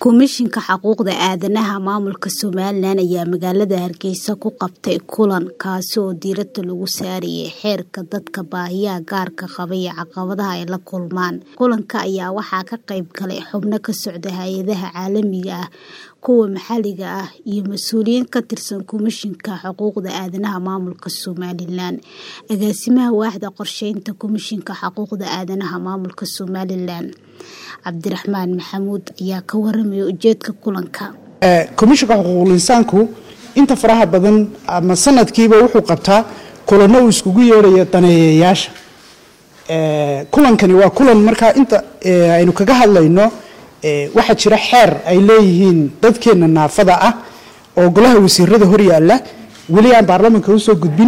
Komishinka Xuquuqda Aadanaha Maamulka Somalilan ayaa magaalada Hargeysa ku qabtay kulan kaasi oo diiradda lagu saarayay xeerka dadka baahiyaha gaarka qaba iyo caqabadaha ay la kulmaan. Kulanka ayaa waxaa ka qayb galay xubno ka socda hay'adaha caalamiga ah, kuwa maxalliga ah iyo mas'uuliyiin ka tirsan Komishinka Xuquuqda Aadanaha Maamulka Somalilan. Agaasimaha Waaxda Qorsheynta Komishinka Xuquuqda Aadanaha Maamulka Somalilan Cabdiraxmaan Maxamuud ayaa ka waramaya ujeedka kulanka. komishinka xuquuqul insaanku inta faraha badan ama sanadkiiba wuxuu qabtaa kulano uu iskugu yeedhaya daneeyayaasha kulankani waa kulan markaa inta aynu kaga hadlayno waxaa jira xeer ay leeyihiin dadkeena naafada ah oo golaha wasiirada hor yaalla weli aan baarlamanka usoo gudbin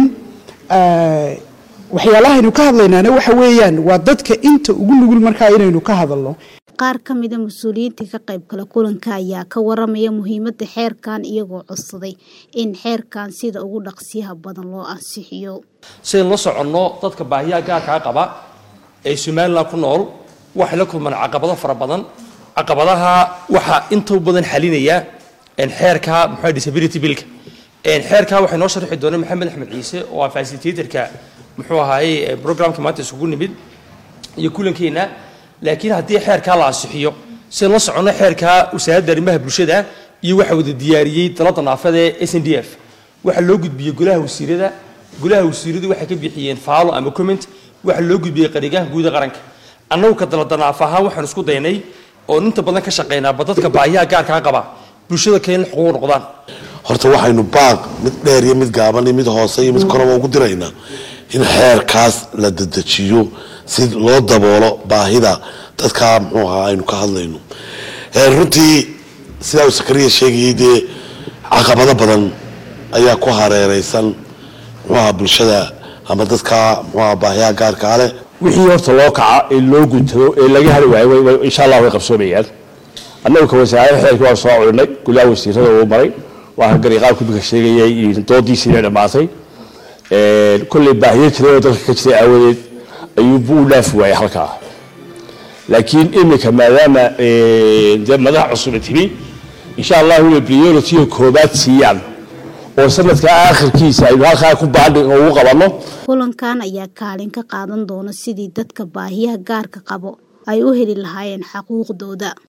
waxyaalahaynu ka hadlaynaana waxa weeyaan waa dadka inta ugu nugul markaa inaynu ka hadalno qaar ka mida mas-uuliyiintii ka qayb gala kulanka ayaa ka waramaya muhiimadda xeerkan iyagoo codsaday in xeerkan sida ugu dhaqsiyaha badan loo ansixiyo sidayn la soconno dadka baahiyaha gaarkaa qaba ee somalilan ku nool waxay la kulmaan caqabado fara badan caqabadaha waxaa inta badan xalinaya xeerka muxuu disability billka xeerka waxay noo sharxi doona maxamed axmed ciise oo ah facilitatorka muxuu ahaayey programka maanta isugu nimid iyo kulankeena laakiin haddii xeerkaa la ansixiyo sidan la soconno xeerkaa wasaaradda arrimaha bulshada iyo waxa wada diyaariyey dalada naafada ee s n d f waxaa loo gudbiyey golaha wasiirada golaha wasiiradu waxay ka bixiyeen faalo ama comment waxaa loo gudbiyey qarigaanka guuda qaranka annagu ka dalada naaf ahaan waxaan isku daynay oo inta badan ka shaqaynaaba dadka baahiyaha gaarkaa qaba bulshada kale in xuquuq noqdaan horta waxaynu baaq mid dheer iyo mid gaaban iyo mid hoose iyo mid koraba ugu diraynaa in xeerkaas la dedejiyo si loo daboolo baahida dadkaa muxuu ahaa aynu ka hadlayno runtii sidaa uu sakariya sheegayay dee caqabado badan ayaa ku hareereysan muxuu ahaa bulshada ama dadkaa muxuu ahaa baahiyaha gaarkaa leh wixii horta loo kaca ee loo guntado ee laga hari waayo insha allah way qabsoomayaan annagu ka wasaarada xeerkii waan soo culinay golaha wasiirada uu maray waa gariqaabku bika sheegayay doodiisii inay dhammaatay kolley baahiyo jiray oo dalka ka jiray aawadeed ayuubu u dhaafi waayay halkaa laakiin imika maadaama dee madax cusuba timi insha allahu inay priority koobaad siiyaan oo sanadka aakhirkiisa aynu halkaa ku baadhi ugu qabanno kulankan ayaa kaalin ka qaadan doona sidii dadka baahiyaha gaarka qabo ay u heli lahaayeen xaquuqdooda